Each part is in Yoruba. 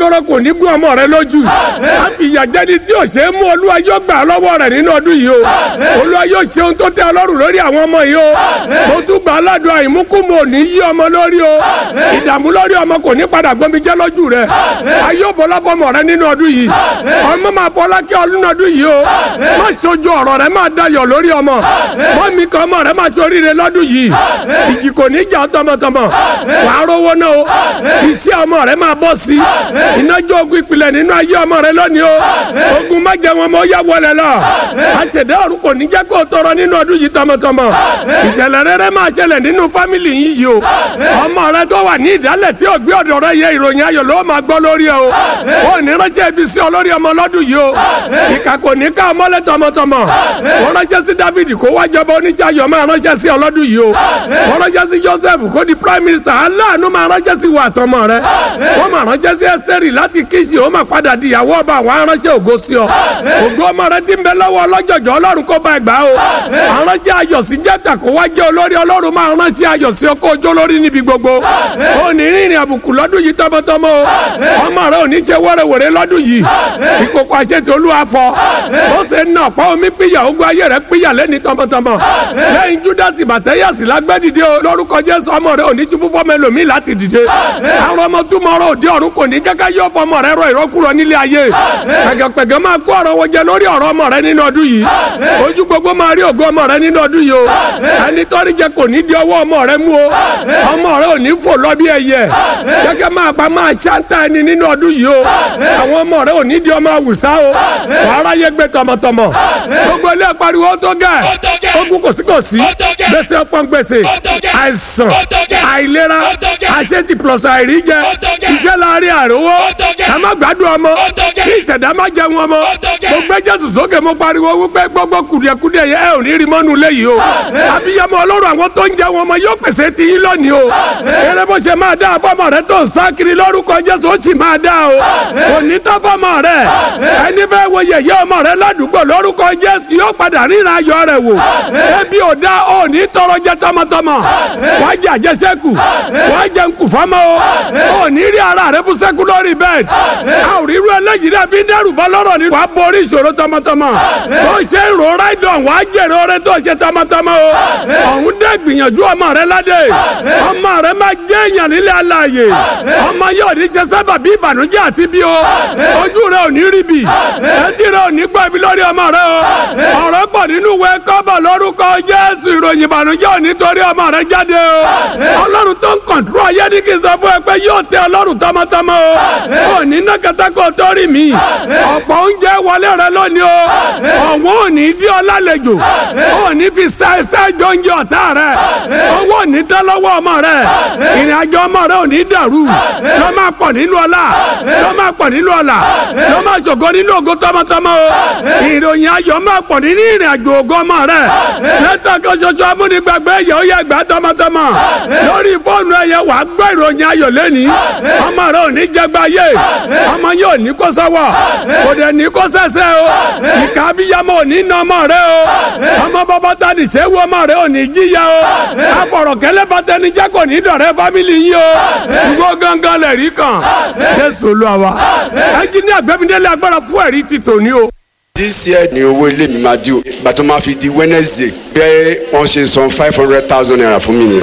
gbọdọ̀rọ̀ kò ní gún ọmọ rẹ lójú a fi ìyà jẹni tí ò ṣe é mú olúwa yóò gbà lọ́wọ́ rẹ̀ nínú ọdún yìí o olúwa yóò ṣe ohun tó tẹ́ ọlọ́run lórí àwọn ọmọ yìí o mo tún gbà aládùn àìmúkúmọ̀ ní yí ọmọ lórí o ìdààmú lórí ọmọ kò ní padà gbomi jẹ́ lójú rẹ ayé òbọ̀lá fọmọ rẹ nínú ọdún yìí ọmọ máa fọlá kí ọdún ọdún yìí o má ṣojú ọ̀rọ̀ rẹ máa dayọ̀ lórí ọmọ mọ́ mi kan ọmọ rẹ máa ṣoríire lọ́dún yìí ìjì kò ní jà tọmọtọmọ wàá rówó náà o iṣẹ́ ọmọ rẹ máa bọ́ sí ìnájọ́ ogun ìpìlẹ̀ nínú ayé ọmọ rẹ lónìí o ogun má jẹ wọn mọ ó yá wọlé lọ àṣẹdá ọ̀run kò ní jẹ́ kó o tọrọ nínú ọdún yìí tọmọtọmọ ìṣẹ̀lẹ̀ rere máa ṣẹlẹ̀ nínú fámìlì yìí yìí o ọmọ rẹ tó wà ní ìdálẹ̀ tí ò gbé ọ̀dọ̀ rẹ yẹ ìròyìn ayọ̀ ló máa gbọ́ lórí ẹ o ó ní ránṣẹ́ ibi sí ọ lórí ọmọ lọ́dún yìí o ìkà kò ní ká ọmọlẹ́ tọmọtọmọ ó ránṣẹ́ sí David kó wá jọba oníṣẹ́ ayọ̀ máa ránṣẹ́ sí ọ lọ́dún yìí o ó ránṣẹ́ sí Joseph kó di prime minister aláàánú máa ránṣẹ́ sí wa àtọmọ rẹ ó máa ránṣẹ́ sí Ẹ́sítérì láti kíṣì ó máa padà di ìyàwó ọba àwọn aránṣẹ́ ògo sí ọ ògo ọmọ rẹ ti ń bẹ lọ́wọ́ ọlọ́jọ̀jọ̀ Ọlọ́run kó bá ẹ gbà o aránṣẹ́ ayọ̀ sí jẹ́ta kó wá jẹ́ olórí Ọlọ́run máa ránṣẹ́ ayọ̀ sí ọkọ̀ ojó lórí níbi gbogbo ó ní rìnrìn àbùkù lọ́dún yìí tọmọtọmọ o ọmọ rẹ ò ní ṣe wẹ́rẹ́wẹ́rẹ́ lọ́dún yìí ìkòkò àṣetì olúwa fọ ó ṣe ń nà ọ̀pá omi píyà ogun ayé rẹ píyà lẹ́ni tọmọtọmọ lẹ́yìn Júdásì bàtẹ́yàsì lágbẹ́dìde o lórúkọ Jésù ọmọ rẹ ò ní túbú fọmọ ẹlòmíì láti dìde àwọn ọmọ túmọ̀ ọ̀rọ̀ òde ọ̀run kò ní jẹ́ká yọ fọmọ rẹ rọ ìrọ́kúrọ nílé ayé pẹ̀gẹ̀pẹ̀gẹ̀ máa kó ọ̀rọ̀ wọn jẹ lórí ọ̀rọ̀ ọmọ rẹ nínú ọdún yìí ojú gbogbo máa rí ògo ọmọ rẹ nínú ọdún yìí o ẹni tọ́rí jẹ kò ní di ọwọ́ ọmọ rẹ mú o ọmọ rẹ ò ní fò lọ bí ẹyẹ kẹ́kẹ́ máa pa máa ṣáńtà ẹni nínú ọdún yìí o àwọn ọmọ rẹ ò ní di ọmọ àwùsá o wàhálà yẹ gbé tọmọtọmọ gbogbo ilé pariwo tó gẹ ogun kòsíkòsí gbèsè ọpọ́n gbèsè àìsàn àìlera àṣetì plus àìríjẹ iṣẹ́ láàrin àrówó ká má gbádùn ọmọ kí ìṣẹ̀dá má jẹun ọmọ mo gbé Jésù sókè mo pariwo wípé gbogbo kùdìẹ̀kùdìẹ̀ yẹ ẹ ò ní rí mọ́nu léyìí o abiyamọ ọlọ́run àwọn tó ń jẹun ọmọ yóò pèsè ti yín lónìí o eré bó ṣe máa dá fọmọ rẹ tó ń sá kiri lórúkọ Jésù ó sì máa dá o kò ní tọ́ fọmọ rẹ ẹni fẹ́ wo yẹ̀yẹ́ ọmọ rẹ ládùúgbò lórúkọ Jésù yóò padà ríran ayọ̀ rẹ wò ebi ò dá ò ní tọrọ jẹ tọmọtọmọ wàá jẹ àjẹsẹ́kù wàá jẹ nkù fọmọ o ò ní rí ara rẹ bú sẹ́kù lórí bẹ́ẹ̀dì a ò rí irú ẹlẹ́yìí rẹ fi dẹ́rù bọ́ lọ́rọ̀ ni wàá borí ìṣòro tọmọtọmọ bó ṣe ń ro ráìdọ̀ wàá jèrè oore tó ṣe tọmọtọmọ o ọ̀hún dẹ́ gbìyànjú ọmọ rẹ ládé ọmọ rẹ máa jẹ́ èèyàn nílé aláàyè ọmọ yóò ní ṣe sábà bí ìbànújẹ́ àti bí o ojú rẹ ò ní rí bì etí rẹ ò ní gbọ́ ibi lórí ọmọ rẹ o ọ̀rọ̀ pọ̀ nínú ìwé kọ́bọ̀ lórúkọ Jésù ìròyìn ìbànújẹ́ ò ní torí ọmọ rẹ jáde o ọlọ́run tó ń kọ̀ǹtúrò ayé ní kí n sọ fún ẹ pé yóò tẹ ọlọ́run tọmọtọmọ o ò ní ná kẹtàkọ tó rí mi ọ̀pọ̀ oúnjẹ wọlé rẹ lónìí o ọ̀wọ́n ò ní dí ọ lálejò ò ní fi sa ẹsẹ̀ jọ oúnjẹ ọ̀tá rẹ owó ò ní tẹ́ lọ́wọ́ ọmọ rẹ ìrìn àjò ọmọ rẹ ò ní dàrú lọ́ máa pọ̀ nínú ọlá lọ́ máa pọ̀ nínú ọlá lọ́ máa ṣògo nínú ògo tọmọtọmọ o ìròyìn ayọ̀ máa pọ̀ nínú ìrìn àjò ògo ọmọ rẹ lẹ́tọ̀ kan ṣoṣo amúnigbàgbé ẹ̀yẹ ó yẹ gbà tọmọtọmọ lórí fóònù ẹ̀yẹ wàá gbọ́ ìròyìn ayọ̀ lẹ́ni ọmọ rẹ ò ní jẹgba yé ọmọ yẹn ò ní kó sọ́wọ́ kò dẹ̀ ní kó sẹ́sẹ́ o ìka abiyamọ ò ní nà ọmọ rẹ o ọmọ bàbá ta ní sẹ́wọ́ ọmọ rẹ ò ní jíya o afọ̀rọ̀kẹ́lẹ́ bàtẹ́nijẹ́ kò ní dọ̀rẹ́ fámìlì yín o ìgò gangan lẹ̀ rí kan Jésù Olúwa ẹnjìníà Gbẹ́mídélé agbára fún ẹ̀rí ti tòní o this year ni owó ilé mi máa di o ìgbà tó máa fi di wednesday bẹ́ẹ̀ wọ́n ṣe san five hundred thousand naira fún mi nìyẹn.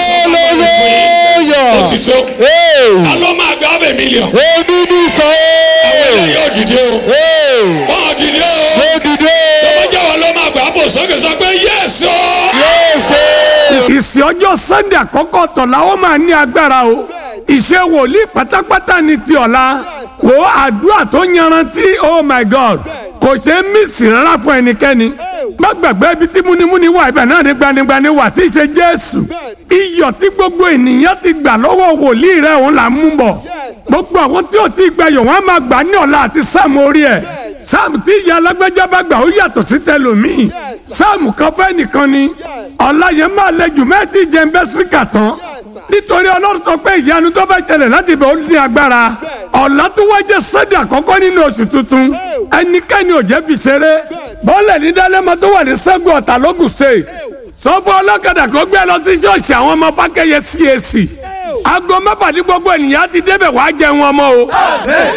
hallelujah òtítọ́ Hey. alọ́ máa gba ọbẹ̀ mílíọ̀n odidi sọ àwọn ilé yóò dìde o ee wọ́n dìde o odidi tọ́mọ́jà wa ló máa gbà á bò sókè sọ pé yẹ́sì o. yéèsè ìsìn ọjọ́ sunday àkọ́kọ́ tọ̀la ó máa ní agbára o ìṣe wòlíì pátápátá ni ti ọ̀la wo àdúrà tó yanrantí oh my god kò ṣe é mísì rárá fún ẹnikẹ́ni má gbàgbé ibi tí múnimúni wà ibẹ̀ náà ní gbanigbani wà tí í ṣe jésù iyọ̀ tí gbogbo ènìyàn ti gbà lọ́wọ́ wòlíì rẹ̀ òun là ń mú bọ̀ gbogbo àwọn tí ò tí ì gbẹ̀yọ̀ wọ́n á máa gbà ní ọ̀la àti sáàmù orí ẹ̀ sáàmù tí ìyá alágbèjà bá gbà ó yàtọ̀ sí tẹlòmíì sáàmù kan fẹ́ nìkan ni ọ̀la yẹn máa lẹ́jù mẹ́tì jẹ́ ń bẹ́ síríkà tán nítorí ọlọ́run sọ pé ìyanu tó fẹ́ ṣẹlẹ̀ láti bẹ̀ ó ní agbára ọ̀la tó wá jẹ́ sẹ́dẹ̀ àkọ́kọ́ nínú oṣù tuntun ẹnikẹ́ni ò jẹ́ fi ṣeré bọ́ọ̀lẹ̀ ní dálẹ́mọ tó wà ní sẹ́gun ọ̀tàlógún state sọ fún ọlọ́kadà kó gbé lọ sí ṣọ́ọ̀ṣì àwọn ọmọ fákẹ́yẹ CAC aago mẹ́fà ní gbogbo ènìyàn ti débẹ̀ wàá jẹun ọmọ o